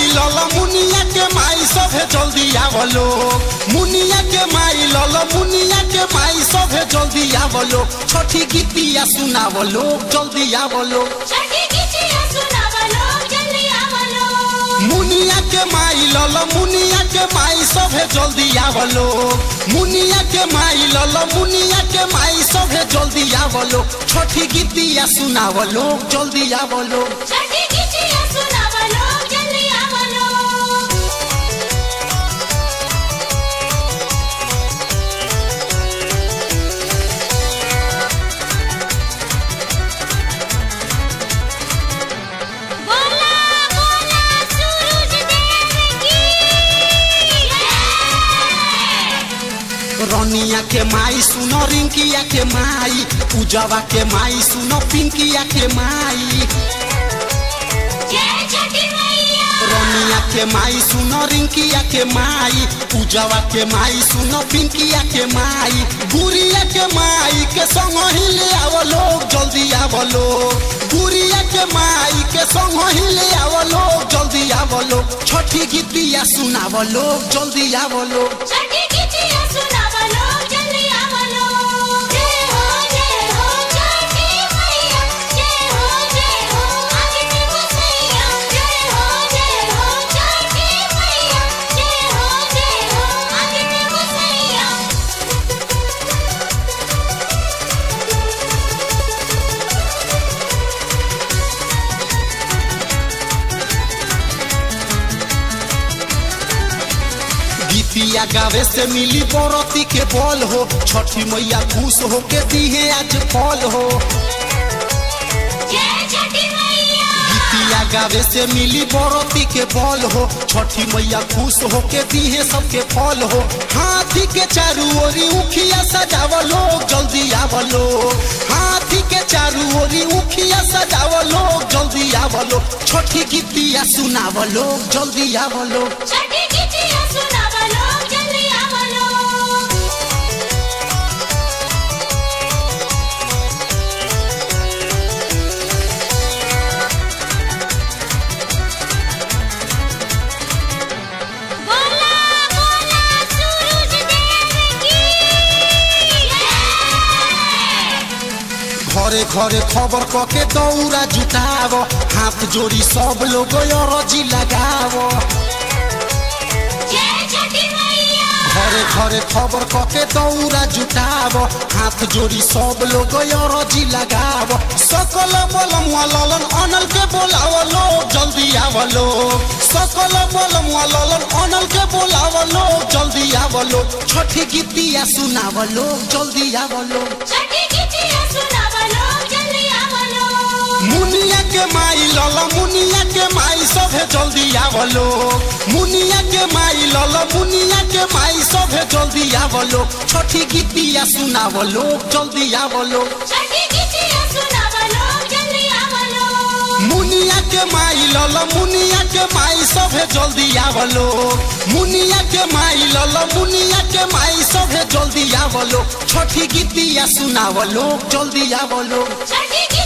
लल मुनिया के माई सभे जल्दी आवलो मुनिया के माई लल मुनिया के माई सभे जल्दी आवलो छठी गीतिया सुनावलो जल्दी आवलो छठी गीतिया सुनावलो जल्दी आवलो मुनिया के माई लल मुनिया के माई सभे जल्दी आवलो मुनिया के माई लल मुनिया के माई सभे जल्दी आवलो छठी गीतिया सुनावलो जल्दी आवलो छठी गीतिया सुनावलो जल्दी आवलो बोला बोला सूरज देव की जय रनिया के माई सुनो रिंकिया के माई पूजवा के माई सुनो पिंकिया के माई जय छठी मैया रनिया के माई सुनो रिंकिया के माई पूजवा के माई सुनो पिंकिया के माई गुड़िया के माई के संग ही ले आवलो जल्दी आवलो गुड़िया के माई के संग ही ले आवलो जल्दी आवलो छठी गीतिया सुनावलो जल्दी आवलो छठी गीतिया सुनावलो जल्दी आवलो जय हो जय हो छठी मैया जय हो जय हो आदित्य गोसैया जय हो जय हो छठी मैया जय हो जय हो आदित्य गोसैया गीतिया गावे से मिली बरती के बल हो छठी मैया खुश हो के दिहे आज फल हो जय छठी मैया गीतिया गावे से मिली बरती के बल हो छठी मैया खुश हो के दिहे सबके फल हो हाथी के चारू ओरी उखिया सजावलो जल्दी आवलो हाथी के चारू ओरी उखिया सजावलो जल्दी आवलो छठी गीतिया सुनावलो जल्दी आवलो छठी गीतिया सुनावलो जल्दी आवलो बोला बोला सूरज देव की जय घरे घरे खबर कके दौरा जुटाव हाथ जोड़ी सब लोग अरजी लगाव जय छठी मैया घरे घरे खबर कके दौरा जुटाव हाथ जोड़ी सब लोग अरजी लगाव सकल बलम ललन अनल के बोलावलो जल्दी आवलो सकल बलम ललन अनल के बोलावलो जल्दी आवलो छठी गीतिया सुनावलो जल्दी आवलो छठी गीतिया सुनावलो जल्दी आवलो मुनिया के माई लल मुनिया के माई सभे जल्दी आवलो मुनिया के माई लल मुनिया के माई सभे जल्दी आवलो छठी गीतिया सुनावलो जल्दी आवलो छठी गीतिया सुनावलो जल्दी आवलो मुनिया के माई लल मुनिया के माई सभे जल्दी आवलो मुनिया के माई लल मुनिया के माई सभे जल्दी आवलो छठी गीतिया सुनावलो जल्दी आवलो छठी